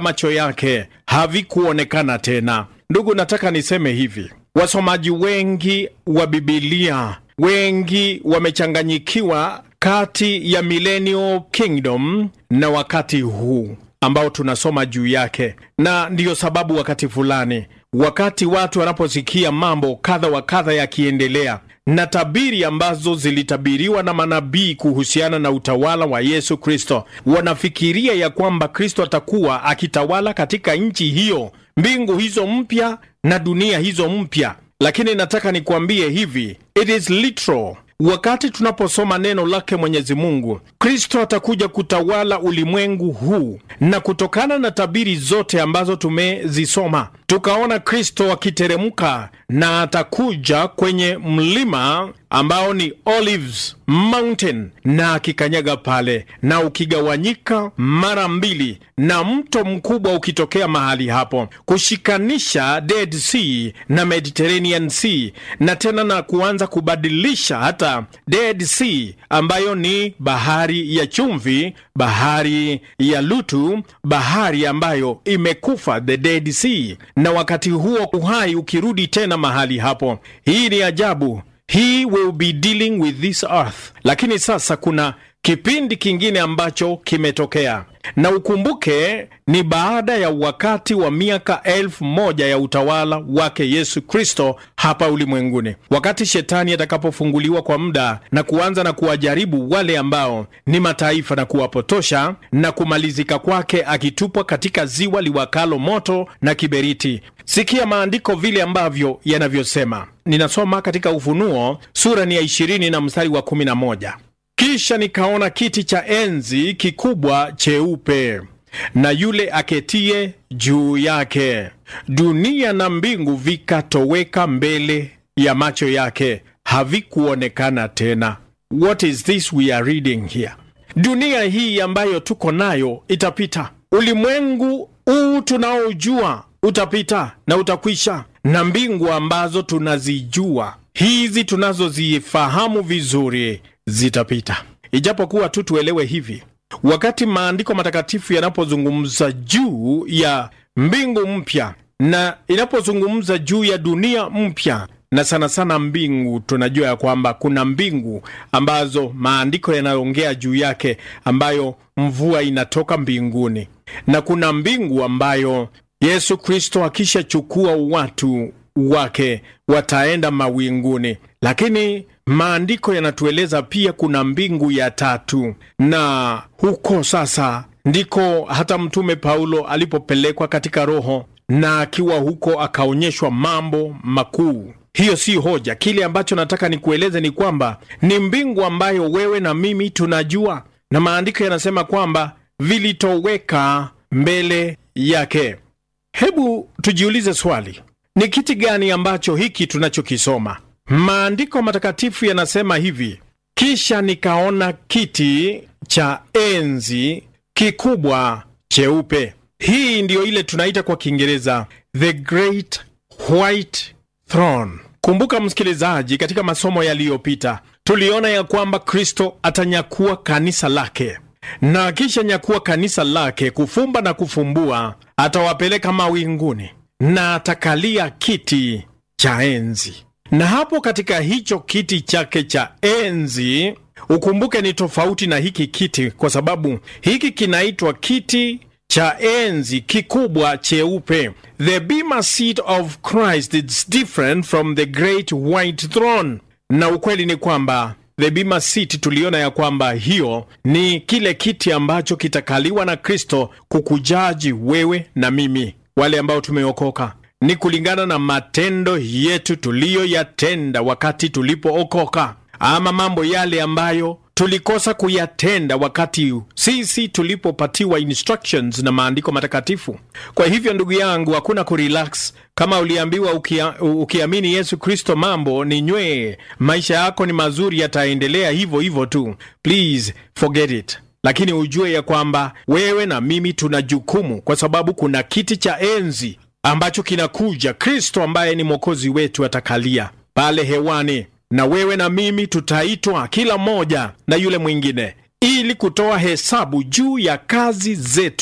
macho yake havikuonekana tena. Ndugu, nataka niseme hivi, wasomaji wengi wa Bibilia wengi wamechanganyikiwa kati ya millennial kingdom na wakati huu ambao tunasoma juu yake, na ndiyo sababu wakati fulani, wakati watu wanaposikia mambo kadha wa kadha yakiendelea na tabiri ambazo zilitabiriwa na manabii kuhusiana na utawala wa Yesu Kristo, wanafikiria ya kwamba Kristo atakuwa akitawala katika nchi hiyo, mbingu hizo mpya na dunia hizo mpya. Lakini nataka nikuambie hivi, it is literal. Wakati tunaposoma neno lake Mwenyezi Mungu, Kristo atakuja kutawala ulimwengu huu, na kutokana na tabiri zote ambazo tumezisoma, tukaona Kristo akiteremka na atakuja kwenye mlima ambao ni Olives Mountain, na akikanyaga pale na ukigawanyika mara mbili, na mto mkubwa ukitokea mahali hapo kushikanisha Dead Sea na Mediterranean Sea, na tena na kuanza kubadilisha hata Dead Sea ambayo ni bahari ya chumvi, bahari ya Lutu, bahari ambayo imekufa, the Dead Sea, na wakati huo uhai ukirudi tena mahali hapo. Hii ni ajabu. He will be dealing with this earth. Lakini sasa kuna kipindi kingine ambacho kimetokea, na ukumbuke ni baada ya wakati wa miaka elfu moja ya utawala wake Yesu Kristo hapa ulimwenguni, wakati shetani atakapofunguliwa kwa muda na kuanza na kuwajaribu wale ambao ni mataifa na kuwapotosha, na kumalizika kwake akitupwa katika ziwa liwakalo moto na kiberiti. Sikia maandiko vile ambavyo yanavyosema. Ninasoma katika Ufunuo sura ni ya 20 na mstari wa 11. Kisha nikaona kiti cha enzi kikubwa cheupe na yule aketie juu yake. Dunia na mbingu vikatoweka mbele ya macho yake, havikuonekana tena. What is this we are reading here? Dunia hii ambayo tuko nayo itapita, ulimwengu huu tunaojua utapita na utakwisha, na mbingu ambazo tunazijua hizi tunazozifahamu vizuri zitapita. Ijapokuwa tu tuelewe hivi, wakati maandiko matakatifu yanapozungumza juu ya mbingu mpya na inapozungumza juu ya dunia mpya, na sana sana mbingu, tunajua ya kwamba kuna mbingu ambazo maandiko yanaongea juu yake, ambayo mvua inatoka mbinguni, na kuna mbingu ambayo Yesu Kristo akishachukua watu wake wataenda mawinguni. Lakini maandiko yanatueleza pia kuna mbingu ya tatu, na huko sasa ndiko hata Mtume Paulo alipopelekwa katika Roho, na akiwa huko akaonyeshwa mambo makuu. Hiyo si hoja. Kile ambacho nataka nikueleze ni kwamba ni mbingu ambayo wewe na mimi tunajua, na maandiko yanasema kwamba vilitoweka mbele yake. Hebu tujiulize swali, ni kiti gani ambacho hiki tunachokisoma? Maandiko matakatifu yanasema hivi: kisha nikaona kiti cha enzi kikubwa cheupe. Hii ndiyo ile tunaita kwa Kiingereza the great white throne. Kumbuka msikilizaji, katika masomo yaliyopita tuliona ya kwamba Kristo atanyakua kanisa lake na kisha nyakua kanisa lake, kufumba na kufumbua, atawapeleka mawinguni na atakalia kiti cha enzi. Na hapo katika hicho kiti chake cha enzi, ukumbuke ni tofauti na hiki kiti, kwa sababu hiki kinaitwa kiti cha enzi kikubwa cheupe. The bema seat of Christ is different from the great white throne. Na ukweli ni kwamba the bema seat tuliona ya kwamba hiyo ni kile kiti ambacho kitakaliwa na Kristo kukujaji wewe na mimi, wale ambao tumeokoka. Ni kulingana na matendo yetu tuliyoyatenda wakati tulipookoka, ama mambo yale ambayo tulikosa kuyatenda wakati sisi tulipopatiwa instructions na maandiko matakatifu. Kwa hivyo, ndugu yangu, hakuna kurelax. Kama uliambiwa ukia, ukiamini Yesu Kristo mambo ni nywee, maisha yako ni mazuri, yataendelea hivyo hivyo tu, please forget it. Lakini ujue ya kwamba wewe na mimi tuna jukumu, kwa sababu kuna kiti cha enzi ambacho kinakuja. Kristo ambaye ni mwokozi wetu atakalia pale hewani na wewe na mimi tutaitwa kila mmoja na yule mwingine, ili kutoa hesabu juu ya kazi zetu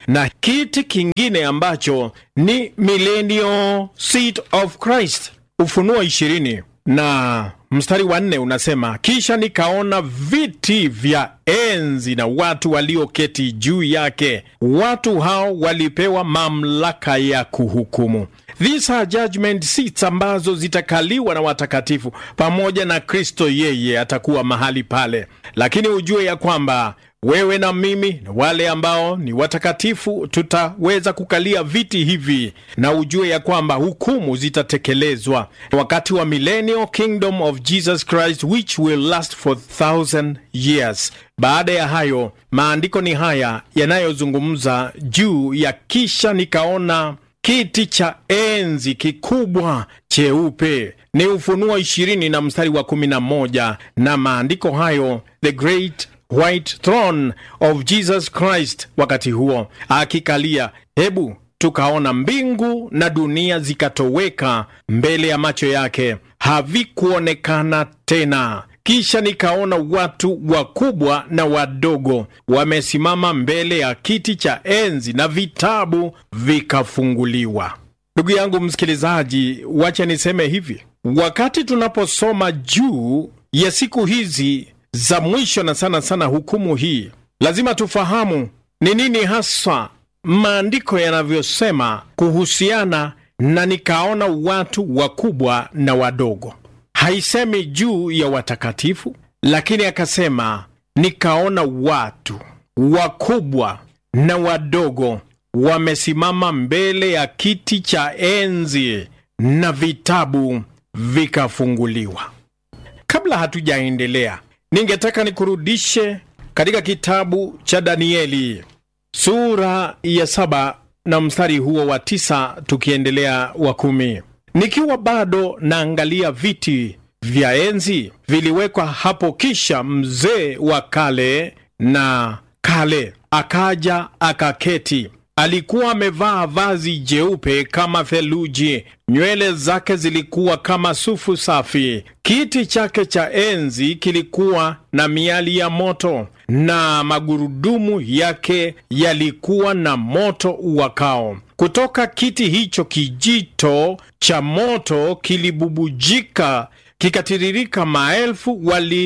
na kiti kingine ambacho ni millennial seat of Christ. Ufunuo ishirini na mstari wa nne unasema, kisha nikaona viti vya enzi na watu walioketi juu yake. Watu hao walipewa mamlaka ya kuhukumu. These are judgment seats ambazo zitakaliwa na watakatifu pamoja na Kristo. Yeye atakuwa mahali pale, lakini ujue ya kwamba wewe na mimi na wale ambao ni watakatifu tutaweza kukalia viti hivi, na ujue ya kwamba hukumu zitatekelezwa wakati wa millennial kingdom of Jesus Christ which will last for thousand years. Baada ya hayo, maandiko ni haya yanayozungumza juu ya kisha nikaona kiti cha enzi kikubwa cheupe. Ni Ufunuo ishirini na mstari wa kumi na moja na maandiko hayo the great white throne of Jesus Christ, wakati huo akikalia. Hebu tukaona mbingu na dunia zikatoweka mbele ya macho yake, havikuonekana tena. Kisha nikaona watu wakubwa na wadogo wamesimama mbele ya kiti cha enzi na vitabu vikafunguliwa. Ndugu yangu msikilizaji, wacha niseme hivi, wakati tunaposoma juu ya siku hizi za mwisho na sana sana hukumu hii, lazima tufahamu ni nini hasa maandiko yanavyosema kuhusiana na nikaona watu wakubwa na wadogo. Haisemi juu ya watakatifu, lakini akasema nikaona watu wakubwa na wadogo wamesimama mbele ya kiti cha enzi na vitabu vikafunguliwa. Kabla hatujaendelea, ningetaka nikurudishe katika kitabu cha Danieli sura ya saba na mstari huo wa tisa tukiendelea wa kumi. Nikiwa bado naangalia viti vya enzi viliwekwa hapo, kisha mzee wa kale na kale akaja akaketi. Alikuwa amevaa vazi jeupe kama theluji, nywele zake zilikuwa kama sufu safi. Kiti chake cha enzi kilikuwa na miali ya moto, na magurudumu yake yalikuwa na moto uwakao. Kutoka kiti hicho kijito cha moto kilibubujika kikatiririka. Maelfu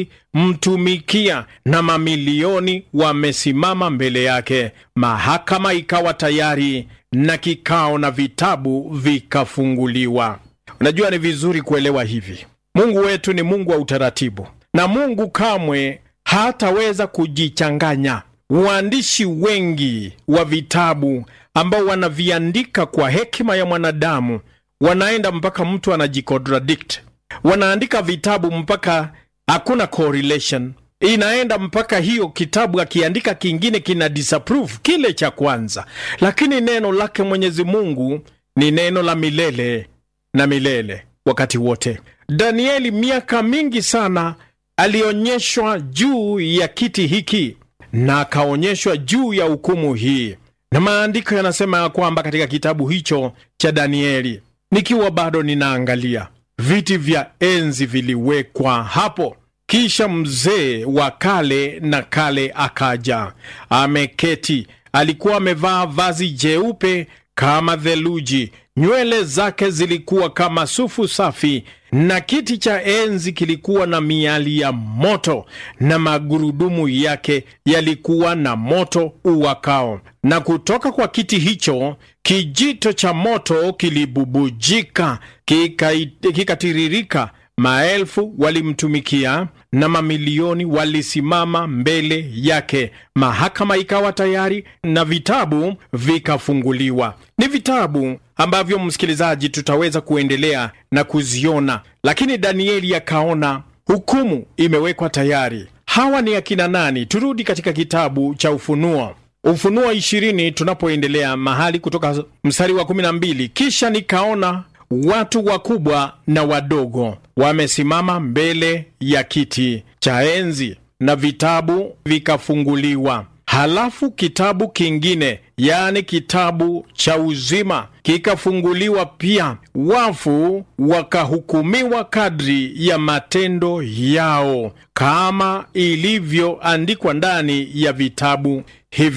walimtumikia na mamilioni wamesimama mbele yake. Mahakama ikawa tayari na kikao na vitabu vikafunguliwa. Unajua, ni vizuri kuelewa hivi, Mungu wetu ni Mungu wa utaratibu, na Mungu kamwe hataweza kujichanganya. Waandishi wengi wa vitabu ambao wanaviandika kwa hekima ya mwanadamu wanaenda mpaka mtu anajicontradict. Wanaandika vitabu mpaka hakuna correlation, inaenda mpaka hiyo kitabu akiandika kingine kina disapprove kile cha kwanza, lakini neno lake Mwenyezi Mungu ni neno la milele na milele wakati wote. Danieli miaka mingi sana alionyeshwa juu ya kiti hiki na akaonyeshwa juu ya hukumu hii, na maandiko yanasema ya kwamba katika kitabu hicho cha Danieli, nikiwa bado ninaangalia, viti vya enzi viliwekwa hapo, kisha mzee wa kale na kale akaja, ameketi. Alikuwa amevaa vazi jeupe kama theluji, nywele zake zilikuwa kama sufu safi, na kiti cha enzi kilikuwa na miali ya moto, na magurudumu yake yalikuwa na moto uwakao. Na kutoka kwa kiti hicho kijito cha moto kilibubujika, kikatiririka. Maelfu walimtumikia na mamilioni walisimama mbele yake. Mahakama ikawa tayari na vitabu vikafunguliwa. Ni vitabu ambavyo, msikilizaji, tutaweza kuendelea na kuziona, lakini Danieli akaona hukumu imewekwa tayari. Hawa ni akina nani? Turudi katika kitabu cha Ufunuo, Ufunuo ishirini, tunapoendelea mahali kutoka mstari wa kumi na mbili. Kisha nikaona watu wakubwa na wadogo wamesimama mbele ya kiti cha enzi na vitabu vikafunguliwa. Halafu kitabu kingine, yaani kitabu cha uzima, kikafunguliwa pia. Wafu wakahukumiwa kadri ya matendo yao, kama ilivyoandikwa ndani ya vitabu hivyo.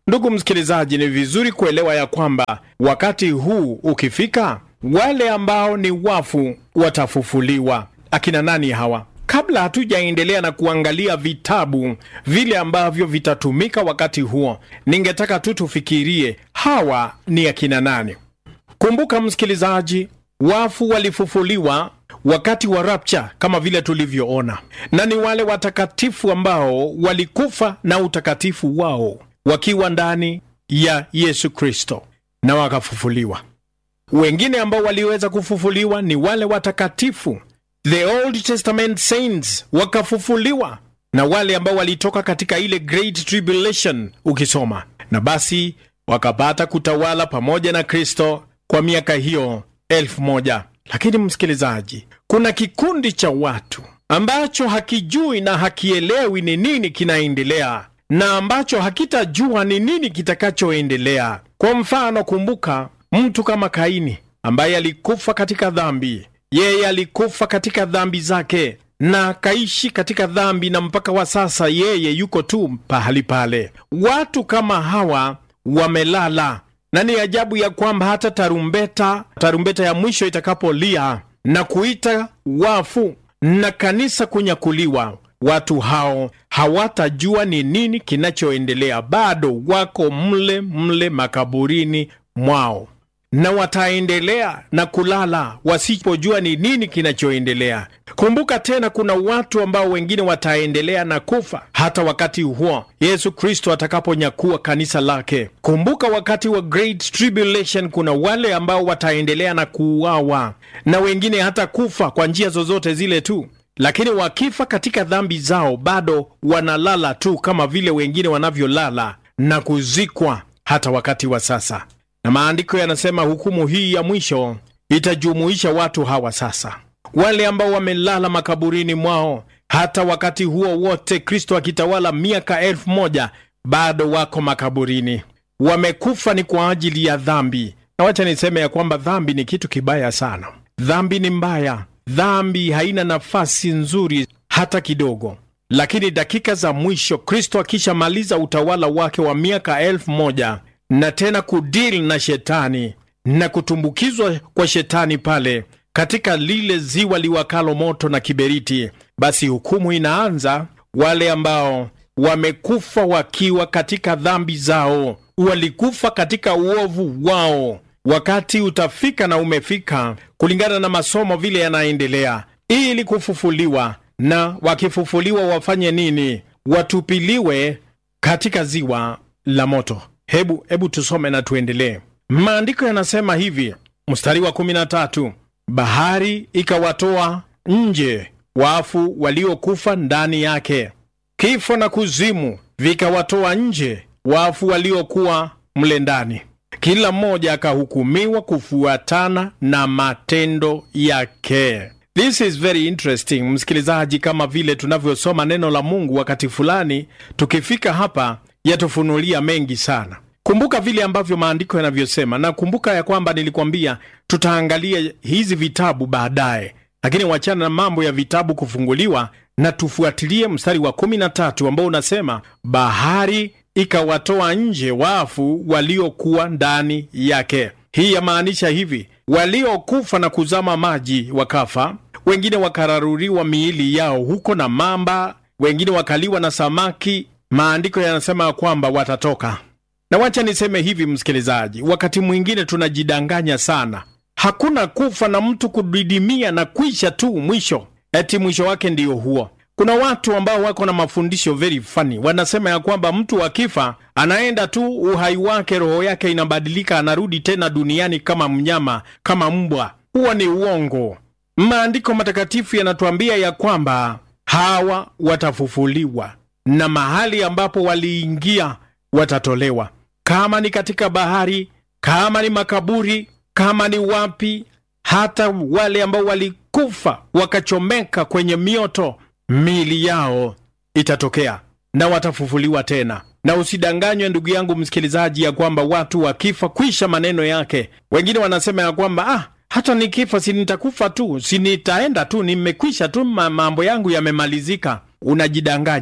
Ndugu msikilizaji, ni vizuri kuelewa ya kwamba wakati huu ukifika, wale ambao ni wafu watafufuliwa. Akina nani hawa? Kabla hatujaendelea na kuangalia vitabu vile ambavyo vitatumika wakati huo, ningetaka tu tufikirie hawa ni akina nani. Kumbuka msikilizaji, wafu walifufuliwa wakati wa rapture kama vile tulivyoona, na ni wale watakatifu ambao walikufa na utakatifu wao wakiwa ndani ya Yesu Kristo na wakafufuliwa. Wengine ambao waliweza kufufuliwa ni wale watakatifu, the Old Testament saints wakafufuliwa, na wale ambao walitoka katika ile Great Tribulation ukisoma, na basi wakapata kutawala pamoja na Kristo kwa miaka hiyo elfu moja. Lakini msikilizaji, kuna kikundi cha watu ambacho hakijui na hakielewi ni nini kinaendelea na ambacho hakitajua ni nini kitakachoendelea. Kwa mfano, kumbuka mtu kama Kaini ambaye alikufa katika dhambi. Yeye alikufa katika dhambi zake na akaishi katika dhambi, na mpaka wa sasa yeye yuko tu pahali pale. Watu kama hawa wamelala, na ni ajabu ya kwamba hata tarumbeta, tarumbeta ya mwisho itakapolia na kuita wafu na kanisa kunyakuliwa watu hao hawatajua ni nini kinachoendelea. Bado wako mle mle makaburini mwao, na wataendelea na kulala wasipojua ni nini kinachoendelea. Kumbuka tena, kuna watu ambao wengine wataendelea na kufa hata wakati huo Yesu Kristo atakaponyakua kanisa lake. Kumbuka wakati wa Great Tribulation, kuna wale ambao wataendelea na kuuawa na wengine hata kufa kwa njia zozote zile tu lakini wakifa katika dhambi zao bado wanalala tu kama vile wengine wanavyolala na kuzikwa hata wakati wa sasa. Na maandiko yanasema hukumu hii ya mwisho itajumuisha watu hawa sasa, wale ambao wamelala makaburini mwao hata wakati huo wote Kristo akitawala miaka elfu moja bado wako makaburini, wamekufa ni kwa ajili ya dhambi. Na wacha niseme ya kwamba dhambi ni kitu kibaya sana. Dhambi ni mbaya. Dhambi haina nafasi nzuri hata kidogo. Lakini dakika za mwisho, Kristo akishamaliza utawala wake wa miaka elfu moja na tena kudili na shetani na kutumbukizwa kwa shetani pale katika lile ziwa liwakalo moto na kiberiti, basi hukumu inaanza. Wale ambao wamekufa wakiwa katika dhambi zao, walikufa katika uovu wao Wakati utafika na umefika, kulingana na masomo vile yanaendelea, ili kufufuliwa. Na wakifufuliwa wafanye nini? Watupiliwe katika ziwa la moto. Hebu hebu tusome na tuendelee. Maandiko yanasema hivi, mstari wa 13, bahari ikawatoa nje wafu waliokufa ndani yake, kifo na kuzimu vikawatoa nje wafu waliokuwa mle ndani kila mmoja akahukumiwa kufuatana na matendo yake. This is very interesting, msikilizaji, kama vile tunavyosoma neno la Mungu wakati fulani, tukifika hapa yatufunulia mengi sana. Kumbuka vile ambavyo maandiko yanavyosema, na kumbuka ya kwamba nilikwambia tutaangalia hizi vitabu baadaye, lakini wachana na mambo ya vitabu kufunguliwa na tufuatilie mstari wa 13 ambao unasema bahari ikawatoa nje wafu waliokuwa ndani yake. Hii yamaanisha hivi, waliokufa na kuzama maji wakafa, wengine wakararuriwa miili yao huko na mamba, wengine wakaliwa na samaki. Maandiko yanasema ya kwamba watatoka. Na wacha niseme hivi, msikilizaji, wakati mwingine tunajidanganya sana. Hakuna kufa na mtu kudidimia na kwisha tu mwisho, eti mwisho wake ndiyo huo. Kuna watu ambao wako na mafundisho very funny, wanasema ya kwamba mtu akifa anaenda tu uhai wake, roho yake inabadilika, anarudi tena duniani kama mnyama, kama mbwa. Huo ni uongo. Maandiko matakatifu yanatuambia ya kwamba hawa watafufuliwa na mahali ambapo waliingia watatolewa, kama ni katika bahari, kama ni makaburi, kama ni wapi, hata wale ambao walikufa wakachomeka kwenye mioto miili yao itatokea na watafufuliwa tena. Na usidanganywe ndugu yangu msikilizaji, ya kwamba watu wakifa kwisha maneno yake. Wengine wanasema ya kwamba ah, hata nikifa si nitakufa tu, si nitaenda tu, nimekwisha tu, mambo yangu yamemalizika. Unajidanganya.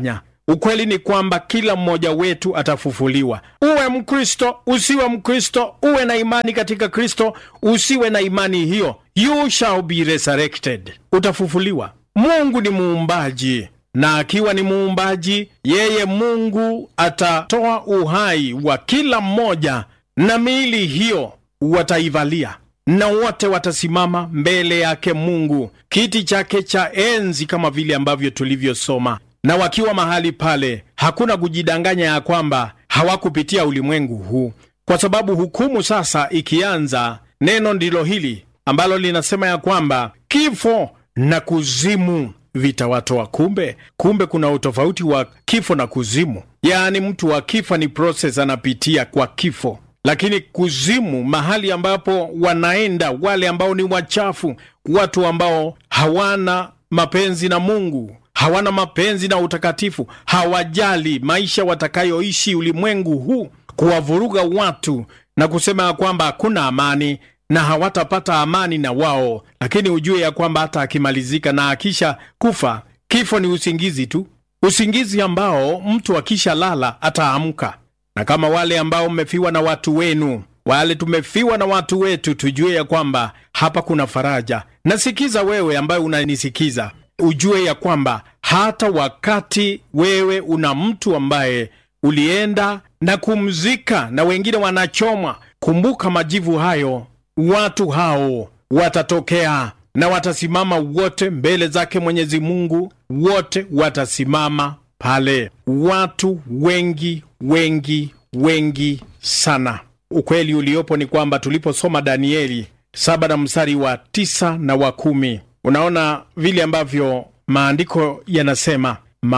ukweli ni kwamba kila mmoja wetu atafufuliwa. Uwe Mkristo, usiwe Mkristo, uwe na imani katika Kristo, usiwe na imani hiyo, you shall be resurrected, utafufuliwa. Mungu ni muumbaji na akiwa ni muumbaji, yeye Mungu atatoa uhai wa kila mmoja, na miili hiyo wataivalia, na wote watasimama mbele yake Mungu, kiti chake cha enzi, kama vile ambavyo tulivyosoma. Na wakiwa mahali pale, hakuna kujidanganya ya kwamba hawakupitia ulimwengu huu, kwa sababu hukumu sasa ikianza, neno ndilo hili ambalo linasema ya kwamba kifo na kuzimu vitawatoa. Kumbe kumbe kuna utofauti wa kifo na kuzimu. Yaani mtu wa kifa ni proses anapitia kwa kifo, lakini kuzimu, mahali ambapo wanaenda wale ambao ni wachafu, watu ambao hawana mapenzi na Mungu, hawana mapenzi na utakatifu, hawajali maisha watakayoishi ulimwengu huu, kuwavuruga watu na kusema ya kwamba hakuna amani na hawatapata amani na wao, lakini ujue ya kwamba hata akimalizika na akisha kufa, kifo ni usingizi tu, usingizi ambao mtu akisha lala ataamka. Na kama wale ambao mmefiwa na watu wenu, wale tumefiwa na watu wetu, tujue ya kwamba hapa kuna faraja. Nasikiza wewe ambaye unanisikiza, ujue ya kwamba hata wakati wewe una mtu ambaye ulienda na kumzika na wengine wanachomwa, kumbuka majivu hayo watu hao watatokea na watasimama wote mbele zake Mwenyezi Mungu, wote watasimama pale, watu wengi wengi wengi sana. Ukweli uliopo ni kwamba tuliposoma Danieli saba na mstari wa tisa na wa kumi, unaona vile ambavyo maandiko yanasema,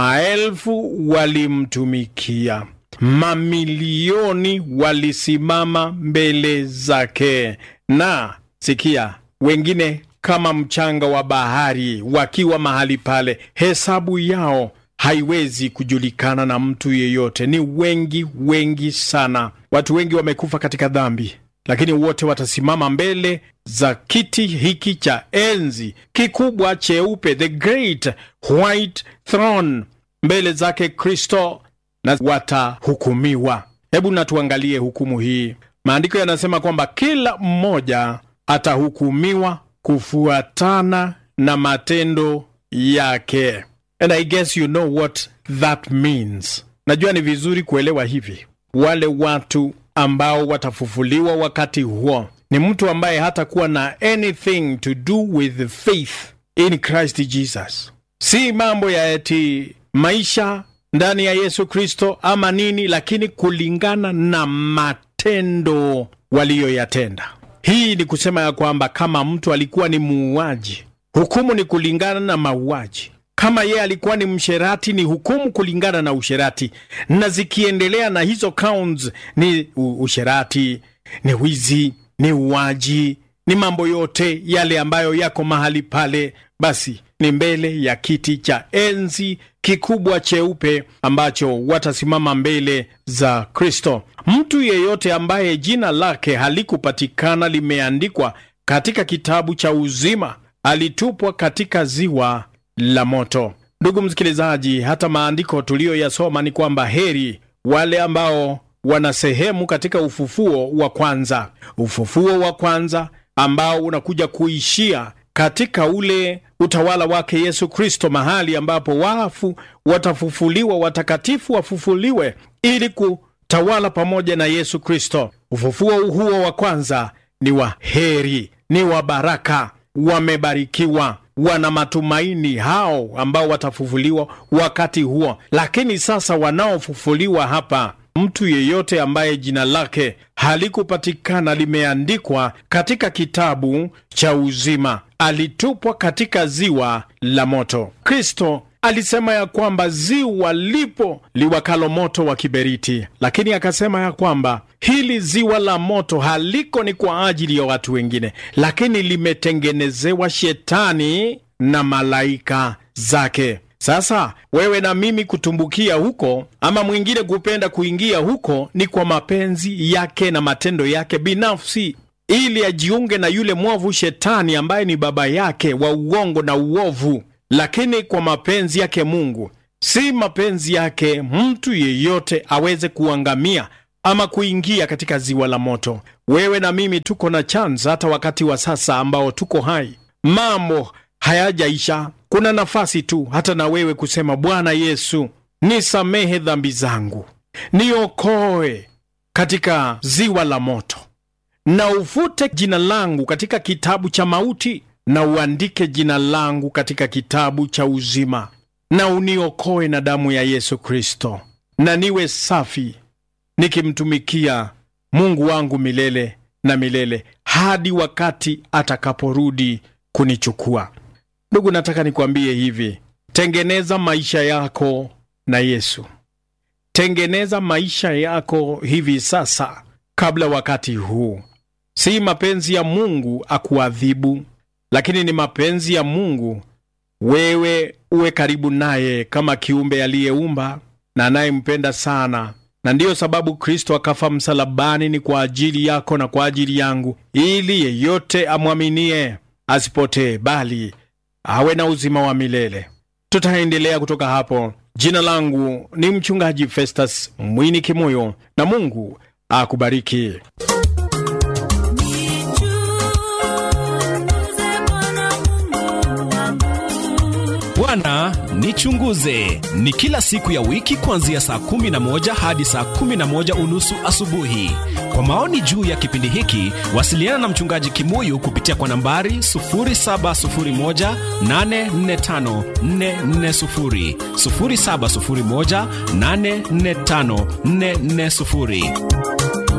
maelfu walimtumikia mamilioni walisimama mbele zake, na sikia, wengine kama mchanga wa bahari wakiwa mahali pale, hesabu yao haiwezi kujulikana na mtu yeyote. Ni wengi wengi sana. Watu wengi wamekufa katika dhambi, lakini wote watasimama mbele za kiti hiki cha enzi kikubwa cheupe, the great white throne, mbele zake Kristo na watahukumiwa. Hebu na tuangalie hukumu hii. Maandiko yanasema kwamba kila mmoja atahukumiwa kufuatana na matendo yake, and I guess you know what that means. Najua ni vizuri kuelewa hivi. Wale watu ambao watafufuliwa wakati huo ni mtu ambaye hatakuwa na anything to do with faith in Christ Jesus, si mambo ya eti maisha ndani ya Yesu Kristo ama nini, lakini kulingana na matendo waliyoyatenda. Hii ni kusema ya kwamba kama mtu alikuwa ni muuaji, hukumu ni kulingana na mauaji. Kama yeye alikuwa ni msherati, ni hukumu kulingana na usherati, na zikiendelea na hizo counts ni usherati, ni wizi, ni uaji, ni mambo yote yale ambayo yako mahali pale, basi ni mbele ya kiti cha enzi kikubwa cheupe ambacho watasimama mbele za Kristo. Mtu yeyote ambaye jina lake halikupatikana limeandikwa katika kitabu cha uzima alitupwa katika ziwa la moto. Ndugu msikilizaji, hata maandiko tuliyoyasoma ni kwamba heri wale ambao wana sehemu katika ufufuo wa kwanza, ufufuo wa kwanza ambao unakuja kuishia katika ule utawala wake Yesu Kristo, mahali ambapo wafu watafufuliwa, watakatifu wafufuliwe ili kutawala pamoja na Yesu Kristo. Ufufuo huo wa kwanza ni wa heri, ni wa baraka, wamebarikiwa, wana matumaini hao ambao watafufuliwa wakati huo. Lakini sasa wanaofufuliwa hapa mtu yeyote ambaye jina lake halikupatikana limeandikwa katika kitabu cha uzima alitupwa katika ziwa la moto. Kristo alisema ya kwamba ziwa lipo liwakalo moto wa kiberiti, lakini akasema ya kwamba hili ziwa la moto haliko ni kwa ajili ya watu wengine, lakini limetengenezewa shetani na malaika zake. Sasa wewe na mimi kutumbukia huko ama mwingine kupenda kuingia huko ni kwa mapenzi yake na matendo yake binafsi, ili ajiunge na yule mwovu Shetani ambaye ni baba yake wa uongo na uovu. Lakini kwa mapenzi yake Mungu Si mapenzi yake mtu yeyote aweze kuangamia ama kuingia katika ziwa la moto. Wewe na mimi tuko na chance hata wakati wa sasa ambao tuko hai, mambo hayajaisha. Kuna nafasi tu hata na wewe kusema, Bwana Yesu, nisamehe dhambi zangu, niokoe katika ziwa la moto, na ufute jina langu katika kitabu cha mauti, na uandike jina langu katika kitabu cha uzima, na uniokoe na damu ya Yesu Kristo, na niwe safi nikimtumikia Mungu wangu milele na milele hadi wakati atakaporudi kunichukua. Ndugu, nataka nikwambie hivi, tengeneza maisha yako na Yesu. Tengeneza maisha yako hivi sasa, kabla wakati huu. Si mapenzi ya Mungu akuadhibu, lakini ni mapenzi ya Mungu wewe uwe karibu naye kama kiumbe aliyeumba na anayempenda sana na ndiyo sababu Kristo akafa msalabani, ni kwa ajili yako na kwa ajili yangu, ili yeyote amwaminie asipotee, bali awe na uzima wa milele. Tutaendelea kutoka hapo. Jina langu ni Mchungaji Festus Mwini Kimoyo, na Mungu akubariki. Bwana nichunguze ni kila siku ya wiki kuanzia saa kumi na moja hadi saa kumi na moja unusu asubuhi. Kwa maoni juu ya kipindi hiki, wasiliana na mchungaji Kimuyu kupitia kwa nambari 0701845440, 0701845440.